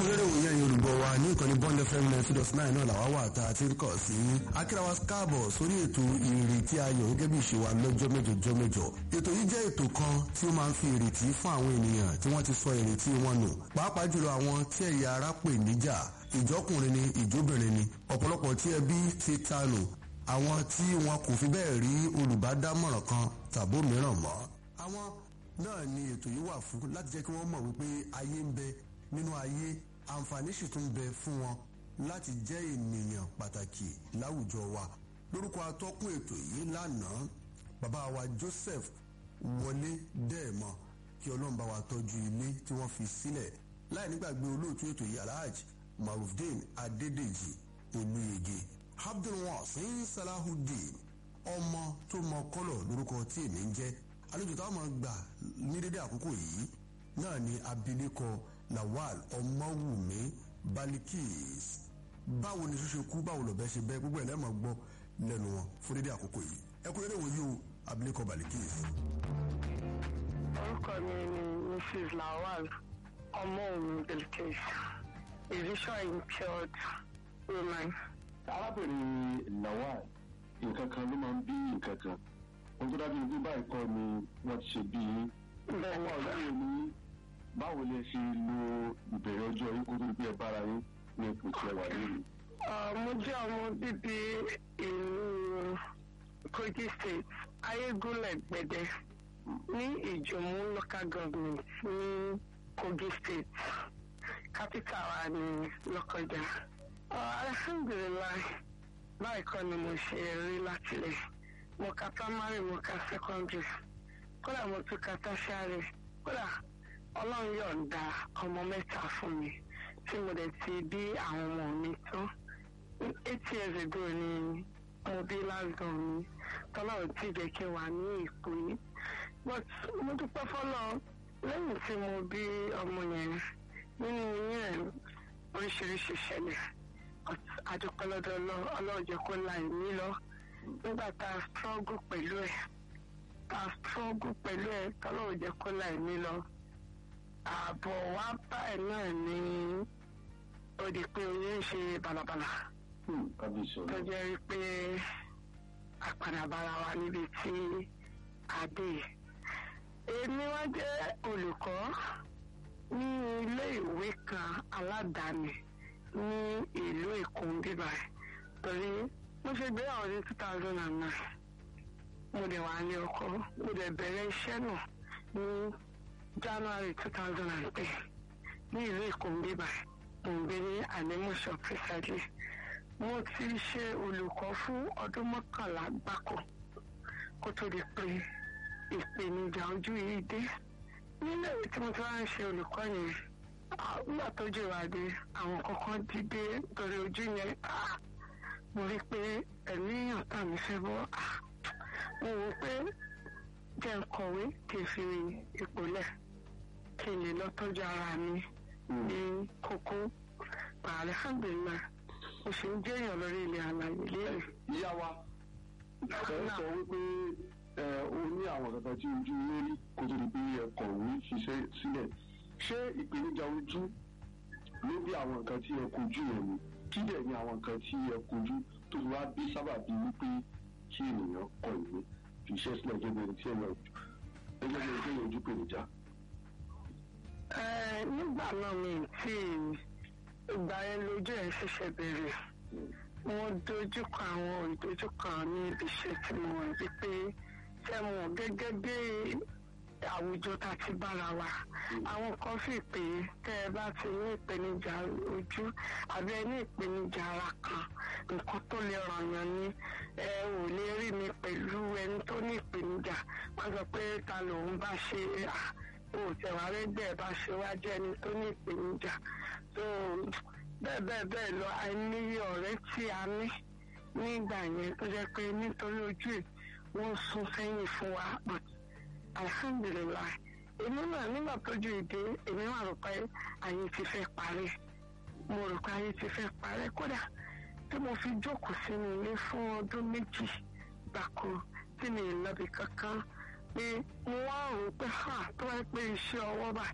kúrẹ́rẹ́ òye ẹ̀yin olùgbọ́ wa ní ìkànnì bond fm ninety dot nine náà làwa wà tá a ti ń kọ̀ sí akírawa káàbọ̀ sórí ètò ìrètí ayọ̀ gẹ́gẹ́ bí ìṣe wa lọ́jọ́ mẹ́jọ jọ́ mẹ́jọ ètò yìí jẹ́ ètò kan tí ó máa ń fi ìrètí fún àwọn ènìyàn tí wọ́n ti sọ ìrètí wọn nù pàápàá jùlọ àwọn tí ẹ̀yà ara pè níjà ìjọkùnrin ni ìjóbìnrin ni ọ̀pọ̀lọpọ̀ tí ẹbí ti tanù àwọn tí wọn kò fi bẹ́ẹ̀ rí olùbádámọ̀ràn kan tàbó mìíràn mọ́ àwọn náà ni ètò yìí wà fún láti jẹ́ kí wọ́n mọ̀ wípé ayé ń bẹ nínú ayé àǹfààní sì tún bẹ fún wọn láti jẹ́ ènìyàn pàtàkì láwùjọ wa lórúkọ atọ́kùn ètò yìí lánàá bàbá wa Joseph wọlé dẹ́ẹ̀mọ kí ọlọ́run bá wa tọ́jú ilé tí wọ́n fi sílẹ̀ láì nígbàgbé olóòtú ètò yìí alhaji marufdin adédèjì olúyege abdulwasin salahudeen ọmọ tó mọ kọ́lọ̀ lórúkọ tí èmi ń jẹ́ àlejò táwọn máa gbà ní dédé àkókò yìí náà ni abilékọ lawal ọmọwùmí balikis báwo ni ṣíṣe kú báwo lọ̀bẹ ṣe bẹ́ gbogbo ẹ̀ lẹ́mọ̀ gbọ́ lẹ́nu wọn fún dédé àkókò yìí ẹ kú dédé wòye o abilékọ balikis. orúkọ mi ni mrs lawal ọmọwùmí balikis a visual impaired woman. arábìnrin lawal nǹkan kan ló máa ń bí nǹkan kan ohun tó dájú ní báyìí kọ́ ni wọ́n ti ṣe bí yín bẹ́ẹ̀ ni ọwọ́ sà. ọdún ní báwo lẹ ṣe lo ìbẹ̀rẹ̀ ọjọ́ yín kó tó di pé ẹ bára yín ní ipò tí ẹ wà lónìí. Uh, mo jẹ́ ọmọ bíbí ìlú Kogi state ayégúnlẹ̀ gbẹ̀dẹ̀ ní ìjòmú local government ní Kogi state capital wa ní Lọ́kọ́jà. Uh, alhamdulilayi báyìí kọ́ ni mo ṣe rí látilẹ̀ mo ka primary mo ka secondary kódà mo tún ka tertiary kódà ọlọ́run yọ̀ǹda ọmọ mẹ́ta fún mi tí mo dẹ̀ ti bí àwọn ọmọ mi tán eight years ago ni mo bí last born mi tọ́lọ́run tí jẹ́ kí n wà ní ipò yìí but mo dúpẹ́ fọ́lọ́ lẹ́yìn tí mo bí ọmọ yẹn nínú oyún ẹ̀ oríṣiríṣi ṣẹlẹ̀ but adúpẹ́ lọ́dọ̀ Ọlọ́run Ọlọ́run jẹ́ kó la ẹ̀mí lọ nígbà tá a struggle pẹ̀lú ẹ̀ tá a struggle pẹ̀lú ẹ̀ tọ́lọ́run jẹ́ kó la ẹ̀mí lọ ààbọ̀ wá bá ẹ̀ náà ní ó di pé oyún ń ṣe bàlàbàlà kábíyèsí tó ọ̀nà jẹ́ wípé àpàdàbàrà wa níbi tí a dé. èmi wá jẹ́ olùkọ́ ní ilé ìwé kan aládàáni ní ìlú Èkó ń bíbá ẹ̀ torí mo ṣe gbéyàwó ní two thousand and nine mo dẹ̀ wà ní ọkọ mo dẹ̀ bẹ̀rẹ̀ iṣẹ́ náà ní January two thousand and ten ní ìlú Èkó ń bíbá ẹ̀ mo ń gbé ní ànímọ̀ṣọ́ precisely mo ti ṣe olùkọ́ fún ọdún mọ́kànlá gbáko kó tó di pé ìpèníjà ojú yìí dé nílé ìwé tí mo ti wá ń ṣe olùkọ́ yẹn ah, nígbà tó jẹ́ ìwádìí àwọn kankan dìde torí ojú yẹn ah, mo rí i pé ẹ̀mí ọ̀tá mi fẹ́ bọ́ ah, mo wò ó pé jẹ́ ń kọ̀wé kí n fi ipò lẹ̀ kí n lè lọ tọ́jú ara mi ní kókó alhamdulilayi mo sì ń jẹ́yàn lórí ilẹ̀ àlàyé lérè. ìyá wa ẹ sọ wípé ẹ ó ní àwọn kankan tí ojú yín rí kó tó di pé ẹ kọ̀wé ṣiṣẹ́ sílẹ̀ ṣé ìpèníjà ojú ló bí àwọn nǹkan tí ẹ kojú ẹ ni kí dẹ̀ ni àwọn nǹkan tí ẹ kojú tó fi wá bí sábàbí wípé kí ènìyàn kọ ìwé fi iṣẹ́ sílẹ̀ gẹ́gẹ́ bí tí ẹ lọ gẹ́gẹ́ bí ẹgbẹ́ ojú pèníjà. Ẹ, nígbà náà mi ì tí ìgbà yẹn lójú ẹ̀ ṣẹ̀ṣẹ̀ bẹ̀rẹ̀ wọ́n dojúkọ àwọn ìdojúkọ ní ibi iṣẹ́ tí mo wà wípé tẹ́ mọ̀ gẹ́gẹ́ bí àwùjọ tá a ti bára wa àwọn kan fi pé tẹ́ ẹ bá ti ní ìpèníjà ojú àbí ẹ ní ìpèníjà ara kan nǹkan tó lè ràn yàn ní ẹ ò lè rí mi pẹ̀lú ẹni tó ní ìpèníjà wọ́n sọ pé ta lòun bá ṣe à òtẹ̀wárẹ́gbẹ́ bá ṣe wá jẹ́ ẹni tó ní ìpèníjà tó bẹ́ẹ̀ bẹ́ẹ̀ bẹ́ẹ̀ lọ àìníye ọ̀rẹ́ tí a ní nígbà yẹn tó jẹ́ pé nítorí ojú ẹ̀ wọ́n sún sẹ́yìn fún wa but alhamdulilayi èmi náà nígbà tójú ìdè èmi wà rò pé ayé ti fẹ́ parí mo rò pé ayé ti fẹ́ parí kódà tí mo fi jókòó sínú ilé fún ọdún méjì gbàkó tí mi ì lọ bí kankan pé mo wá rò pé ha tó wáyé pé iṣẹ́ ọwọ́ bá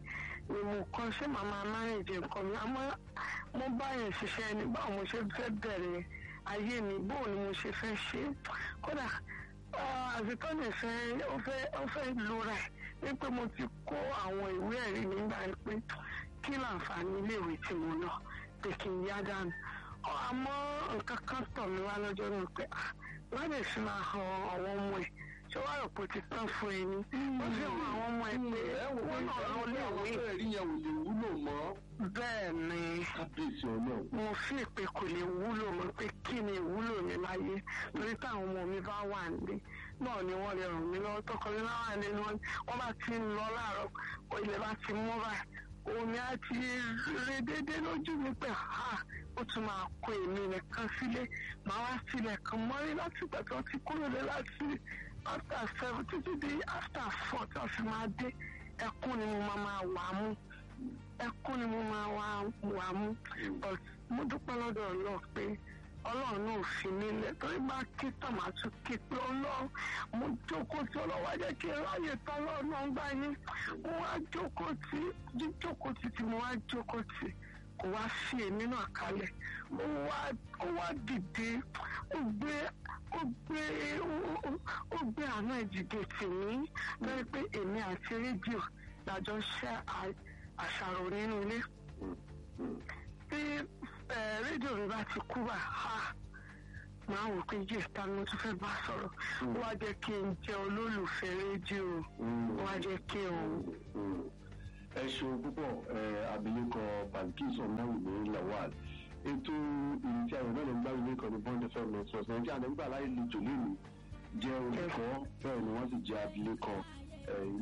ni mo kọ́ ṣé màmá mánéjì nǹkan mi àmọ́ mo bá yẹn ṣiṣẹ́ ní báwo mo ṣe fẹ́ bẹ̀rẹ̀ ayé mi bóun ni mo ṣe fẹ́ ṣe kódà àzìtọ́ nìfẹ́ ó fẹ́ ó fẹ́ lura ẹ̀ wípé mo ti kó àwọn ìwé ẹ̀rí nígbà pé kí láǹfààní iléèwé tí mo lọ pé kí n yá dànù àmọ́ nǹkan kan tọ̀ mí wá lọ́jọ́ náà pé wọ́n lè fi máa han àwọn ọmọ ẹ̀ ṣé wàá rò pé ó ti tán fún ẹ ní. ó fi hàn àwọn ọmọ ẹ pé wọ́n náà lọ léèwé. ẹ̀rí yẹn ò lè wúlò mọ́. bẹ́ẹ̀ ni kábíyèsí ọlọ́run. mo fi pé kò lè wúlò mọ́ pé kí ni ìwúlò mi láyé torí táwọn ọmọ mi bá wà nílé náà ni wọ́n lè ràn mí lọ́wọ́ tọkọ mi náà wà nínú wọn wọ́n bá ti ń lọ láàárọ̀ ilẹ̀ bá ti mú báyìí omi á ti rí déédéé lójú mi pé ha ó tún máa kó èmi nìkan sílé màá wá sílẹ̀ kan mọ́rí láti ìgbà tó ti kúrò lé láti after seven títí di after four tí wọ́n fi máa dé ẹkún ni mo máa máa wà mú ẹkún ni mo máa wà mú but mo dúpẹ́ lọ́dọ̀ ọlọ́ọ̀ pé ọlọ́run náà fi mí lẹ̀ torí bá kí tàmátù kí pé ọlọ́run mo jókòó tí ọlọ́wọ́ jẹ́ kí ráyè tán ọlọ́run náà gbá yín mo wá jókòó tí jíjókòó tí tí mo wá jókòó tí kò wá fi èmi náà kalẹ̀ ó wá ó wá dìde ó gbé ó gbé ó gbé àánú ìdìde tì mí lórí pé èmi àti rédíò lájọ ṣe àṣàrò nínú ilé tí rédíò mi bá ti kú bá a máa wò pé yé ta ni mo tún fẹ́ bá sọ̀rọ̀ wá jẹ́ kí n jẹ́ olólùfẹ́ rédíò wá jẹ́ kí n. ẹ ṣeun púpọ̀ abilékọ Balkis ọ̀nàwùmí Lawal ètò ìrètí ayọ̀ náà ló ń gbá ilé kan ní bond fm network nàìjíríà nígbà láì lè jò lónìí jẹ́ olùkọ́ bẹ́ẹ̀ ni wọ́n sì jẹ́ abilékọ